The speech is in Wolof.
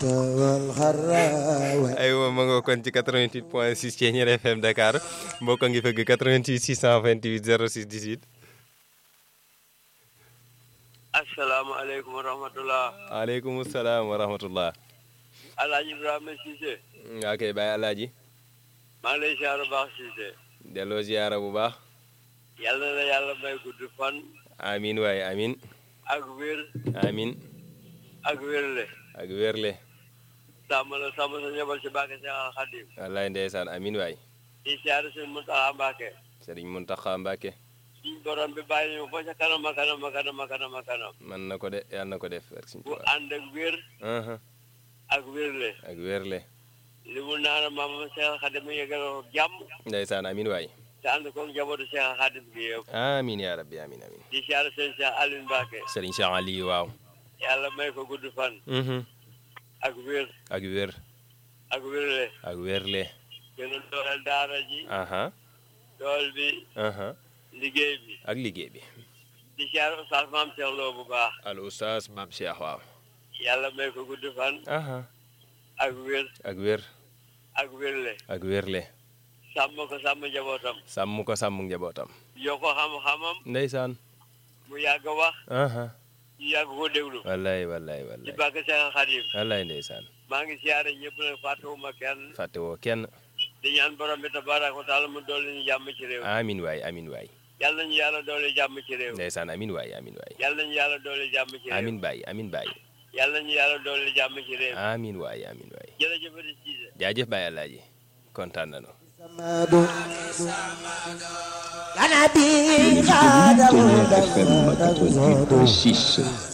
aywa ma nga kon ci 88 point 6 Thiéniere FM Dakar mbokk ngi fëgg 88 628 06 18. asalaamaaleykum wa rahmatulah. waaleykum salaam wa rahmatullah. Alaaji Ibrahima Cissé. waa kay Baye Alaaji. maa ngi lay ziar bu baax Cissé. delloo ziara bu baax. yàlla na la yàlla may gudd fan. amin waay amin ak wér. amin ak wérle. ak wérle. sàmm la sàmm sa njaboot ci Mbàkke Seex al Xadim. wallaay ndeysaan amin waay. di ziar seen Muntaxa Mbàkke. Sëriñ Muntaxa Mbàkke. suñ borom bi bàyyi ñu ba ca kanam a kanam a kanam a kanam a kanam. man na ko de yàlla na ko def. ak suñu bu Tuubaa. ànd ak wér. Aha, ak wérle. ak wérle. li mu naan maam Seex al Xadim mu yeggal ko jàmm. ndeysaan amin waay. te ànd ko njabootu Seex al Xadim gi yëpp. amin yaa rabbi amin amin. di ziar seen Seex Aliou Mbàkke. Sëriñ Cheikh Ali waaw. yàlla may ko gudd fan. Mhm. ak wér. ak wér. ak wérle. ak wérle. gën a dooleel daara ji. aha dool bi aha liggéey bi. ak liggéey bi. di ziar Oustaz Maam Cheikh Lo bu baax. al oustaz Maam Cheikh waaw. yàlla may ko gudd fan. aha ak wér. ak wér. ak wérle. ak wérle. sàmm ko sàmm njabootam. sàmm ko sàmm njabootam. yokk ko xam-xamam. ndeysaan. mu yàgg wax. aha ñu yàgg ko déglu. wallaay wallaay ci wallaay. bàkk Seex Xadim. wallaay ndeysaan. maa ngi ziare ñëpp nag fàttewuma kenn. fàtte woo kenn. di ñaan borom bi tabaaraka wa taala mu dolli ñu jàmm ci réew. amin waay amin waay. yàlla nañu yàlla dolli jàmm ci réew. ndeysaan amin waay amin waay. yàlla nañu yàlla dolli jàmm ci réew. amin baay amin baay. yàlla nañu yàlla dolli jàmm ci réew. amin waay amin waay. jërëjëf di Cissé. jaajëf Baye Alaaji kontaan nañu. Thiéniere FM 88.6